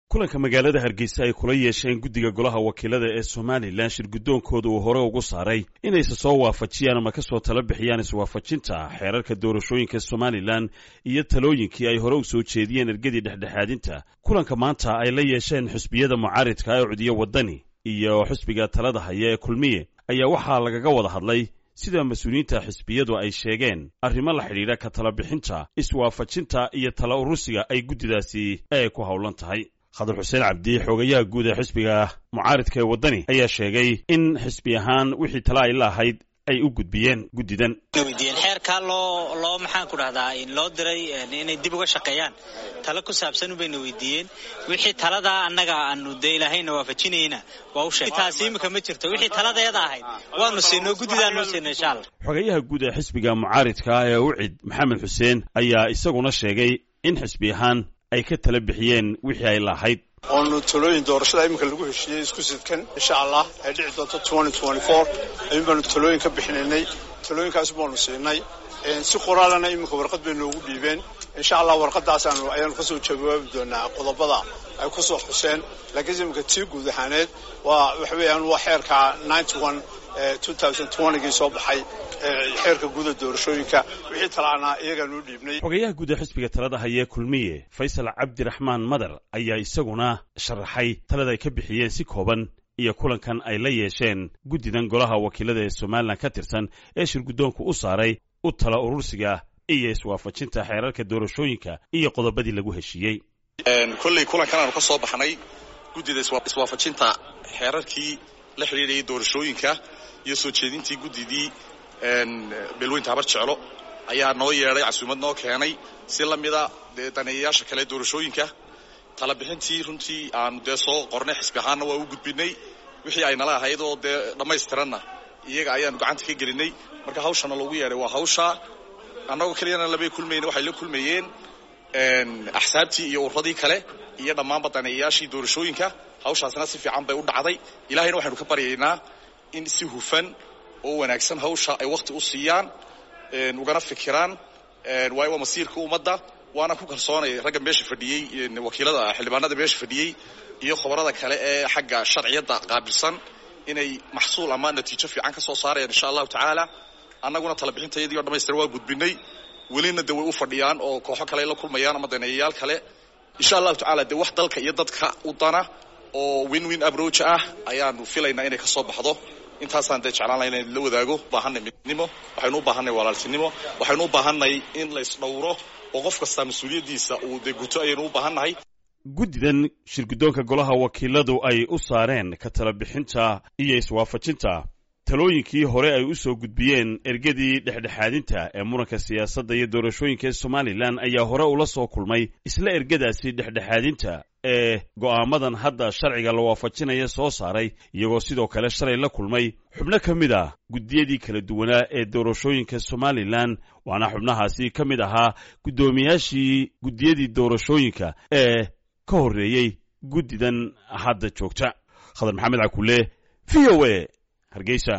kulanka magaalada hargeysa ay kula yeesheen guddiga golaha wakiilada ee somalilan shir guddoonkooda uu hore ugu saaray inayse soo waafajiyaan ama ka soo tala bixiyaan iswaafajinta xeerarka doorashooyinka somalilan iyo talooyinkii ay hore u soo jeediyeen ergadii dhexdhexaadinta kulanka maanta ay la yeesheen xusbiyada mucaaridka ee cudiyo waddani iyo xusbiga talada haya ee kulmiye ayaa waxaa lagaga wada hadlay sida mas-uuliyiinta xisbiyadu ay sheegeen arrimo la xidhiidha ka tala bixinta iswaafajinta iyo tala urusiga ay guddidaasi ay ku howlan tahay khadar xuseen cabdi xoogayaha guud ee xisbiga mucaaridka ee waddani ayaa sheegay in xisbi ahaan wixii tala ay la ahayd ay u gudbiyeen guddidan weydiiyeen xeerkaa loo loo maxaan ku dhahdaa loo diray inay dib uga shaqeeyaan talo ku saabsan bayna weydiiyeen wixii taladaa annaga aanu dee ilaahayna waafajinayna waa u sheegay taasi imika ma jirto wixii taladeeda ahayd waanu siinoo guddidaa noo siinay insha allah xogayaha guud ee xisbiga mucaaridka ee ucid maxamed xuseen ayaa isaguna sheegay in xisbi ahaan ay ka tala bixiyeen wixii ay lahayd oonu talooyin doorashada iminka lagu heshiiyey isku sidkan insha allah ay dhici doonto ayuun baanu talooyin ka bixinaynay talooyinkaas baanu siinay si qoraalana iminka warqad bay noogu dhiibeen insha allah warqadaasaanu ayaanu kasoo jawaabi doonaa qodobada ay ku soo xuseen laakiinse iminka tii guud ahaaneed waa waxa weeyaan waa xeerka gii soo baxay xeerka guuda doorashooyinka wixii talaana iyagaanuu dhiibnay xogayaha guud ee xisbiga talada hayee kulmiye faysal cabdiraxmaan madar ayaa isaguna sharaxay talada ay ka bixiyeen si kooban iyo kulankan ay la yeesheen guddidan golaha wakiilada ee somalilan ka tirsan ee shir guddoonku u saaray u tala urursiga iyo iswaafajinta xeerarka doorashooyinka iyo qodobadii lagu heshiiyey kolley kulankan aanu ka soo baxnay guddida iswaafajinta xeerarkii la xidhiidhayay doorashooyinka iyo soo jeedintii guddidii beelweynta habar jeclo ayaa noo yeedhay casuumad noo keenay si la mida dee daneeyayaasha kale doorashooyinka talabixintii runtii aanu dee soo qornay xisbi ahaanna waa u gudbinay wixii ay nala ahayd oo dee dhammaystiranna iyaga ayaanu gacanta ka gelinay marka hawshana loogu yeedhay waa hawsha annagoo keliyana labay kulmayna waxay la kulmayeen axsaabtii iyo urradii kale iyo dhammaanba daneeyayaashii doorashooyinka hawshaasna si fiican bay u dhacday ilahayna waxaynu ka baryaynaa in si hufan oo wanaagsan hawsha ay wakhti u siiyaan ugana fikiraan waayo waa masiirka ummadda waana ku kalsoonay ragga meesha fadhiyey wakiilada xildhibaanada meesha fadhiyey iyo khobarada kale ee xagga sharciyadda qaabilsan inay maxsuul ama natiijo fiican ka soo saarayaan insha allahu tacaala annaguna talabixintayadii o dhamaystira waa gudbinay welina de way u fadhiyaan oo kooxo kale ay la kulmayaan ama daneeyayaal kale insha allahu tacala dee wax dalka iyo dadka u dana oo win win abroach ah ayaanu filaynaa inay ka soo baxdo intaasaan dee jeclaan laha in la wadaago ubaahanay midnimo waxaynu u baahanay walaaltinimo waxaynu u baahanay in la isdhowro oo qof kastaa mas-uuliyaddiisa uu dee guto ayaynu u baahannahay guddidan shir guddoonka golaha wakiiladu ay u saareen ka tala bixinta iyo iswaafajinta talooyinkii hore ay u soo gudbiyeen ergadii dhexdhexaadinta ee muranka siyaasadda iyo doorashooyinka ee somalilan ayaa hore ula soo kulmay isla ergadaasi dhexdhexaadinta ee go'aamadan hadda sharciga la waafajinaya soo saaray iyagoo sidoo kale shalay la kulmay xubno ka mid ah guddiyadii kala duwanaa ee doorashooyinka somalilan waana xubnahaasi ka mid ahaa guddoomiyaashii guddiyadii doorashooyinka ee ka horreeyey guddidan hadda joogta khadar maxamed cakule v o a hargeysa